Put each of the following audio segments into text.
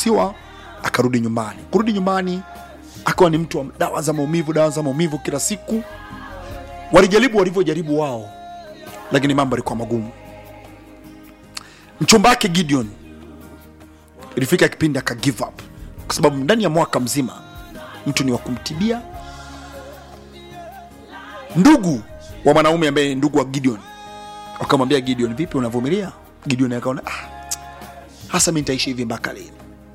akaruhusiwa akarudi nyumbani kurudi nyumbani akawa ni mtu wa dawa za maumivu dawa za maumivu kila siku walijaribu walivyojaribu wao lakini mambo yalikuwa magumu mchumba wake gideon ilifika kipindi aka give up kwa sababu ndani ya mwaka mzima mtu ni wa kumtibia ndugu wa mwanaume ambaye ni ndugu wa gideon wakamwambia gideon vipi unavumilia gideon akaona ah, hasa mi nitaishi hivi mpaka lini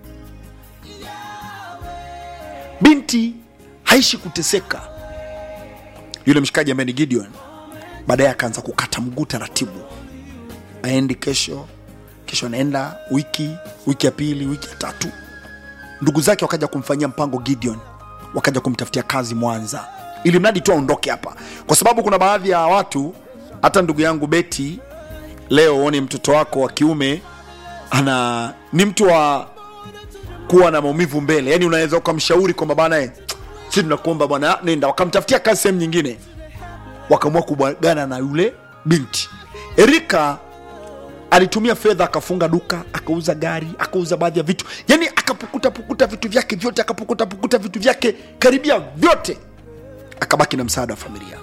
binti haishi kuteseka yule mshikaji ambaye ni gideon baadaye akaanza kukata mguu taratibu aendi kesho kesho anaenda wiki wiki ya pili wiki ya tatu ndugu zake wakaja kumfanyia mpango gideon wakaja kumtafutia kazi mwanza ili mradi tu aondoke hapa kwa sababu kuna baadhi ya watu hata ndugu yangu beti leo uone mtoto wako wa kiume ana ni mtu wa kuwa na maumivu mbele yani unaweza ukamshauri kwamba bana eh, si tunakuomba bwana nenda wakamtafutia kazi sehemu nyingine wakaamua kubwagana na yule binti erika alitumia fedha akafunga duka akauza gari akauza baadhi ya vitu yani akapukuta pukuta vitu vyake vyote akapukuta pukuta vitu vyake karibia vyote akabaki na msaada wa familia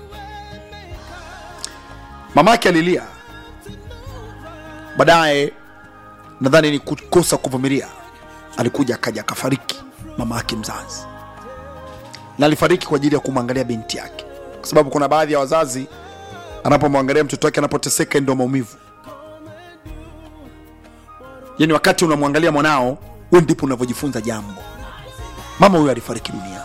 mamake alilia baadaye nadhani ni kukosa kuvumilia alikuja akaja akafariki mama yake mzazi na alifariki kwa ajili ya kumwangalia binti yake kwa sababu kuna baadhi ya wazazi anapomwangalia mtoto wake anapoteseka ndio maumivu yani wakati unamwangalia mwanao we ndipo unavyojifunza jambo mama huyo alifariki dunia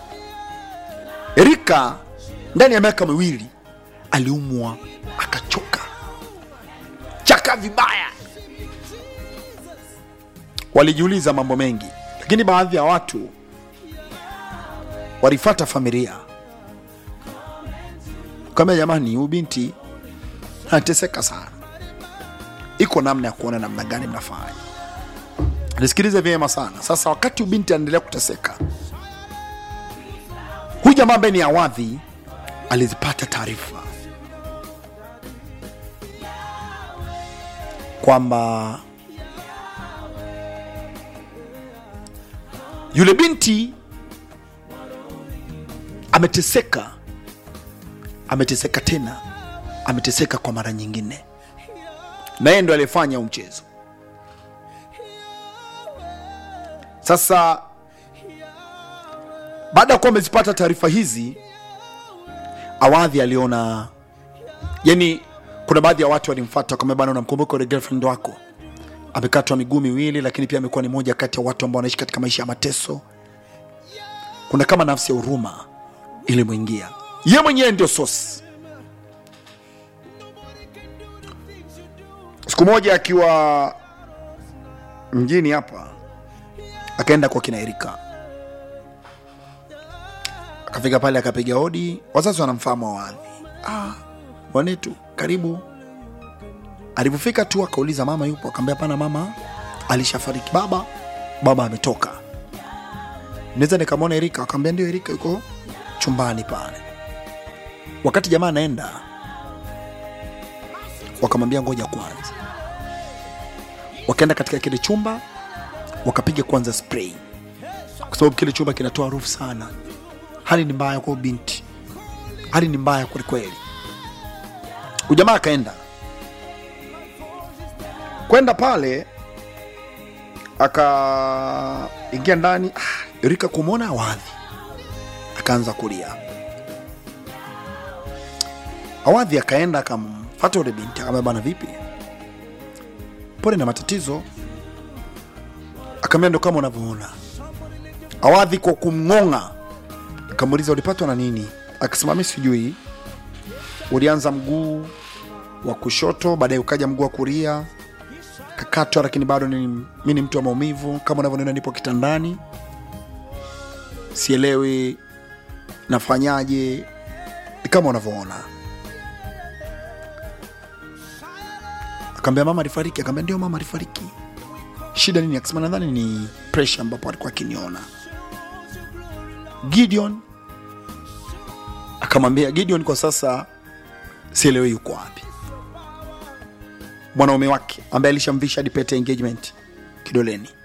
erika ndani ya miaka miwili aliumwa akachoka chaka vibaya walijiuliza mambo mengi lakini baadhi ya watu walifata familia kama jamani huyu binti anateseka sana iko namna ya kuona namna gani mnafanya nisikilize vyema sana sasa wakati huyu binti anaendelea kuteseka huyu jamaa ambaye ni awadhi alizipata taarifa kwamba yule binti ameteseka ameteseka tena ameteseka kwa mara nyingine na yeye ndo aliyefanya huu mchezo sasa baada ya kuwa amezipata taarifa hizi awadhi aliona yani kuna baadhi ya watu walimfata kama bana unamkumbuka ule girlfriend wako amekatwa miguu miwili lakini pia amekuwa ni moja kati ya watu ambao wanaishi katika maisha ya mateso kuna kama nafsi ya huruma ilimwingia ye mwenyewe ndio sosi siku moja akiwa mjini hapa akaenda kwa kina erika akafika pale akapiga hodi wazazi wanamfahamu awadhi ah, mwanetu karibu alivyofika tu akauliza mama yupo akaambia hapana mama alishafariki baba baba ametoka naweza nikamwona erika akaambia ndio erika yuko chumbani pale wakati jamaa anaenda wakamwambia ngoja kwanza wakaenda katika kile chumba wakapiga kwanza spray kwa sababu kile chumba kinatoa harufu sana hali ni mbaya kwa binti hali ni mbaya kwelikweli ujamaa akaenda kwenda pale akaingia ndani ah, erika kumwona awadhi akaanza kulia awadhi akaenda akamfata ule binti akamwambia bana vipi pole na matatizo akamwambia ndo kama unavyoona awadhi kwa kumng'ong'a akamuuliza ulipatwa na nini akasema mi sijui ulianza mguu wa kushoto baadaye ukaja mguu wa kulia kakatwa lakini bado ni, mi ni mtu wa maumivu kama unavyoniona nipo kitandani sielewi nafanyaje ni kama unavyoona akaambia mama alifariki akaambia ndio mama alifariki shida nini akasema nadhani ni presha ambapo alikuwa akiniona gideon akamwambia gideon kwa sasa sielewi yuko wapi mwanaume wake ambaye alishamvisha hadi pete ya engagement kidoleni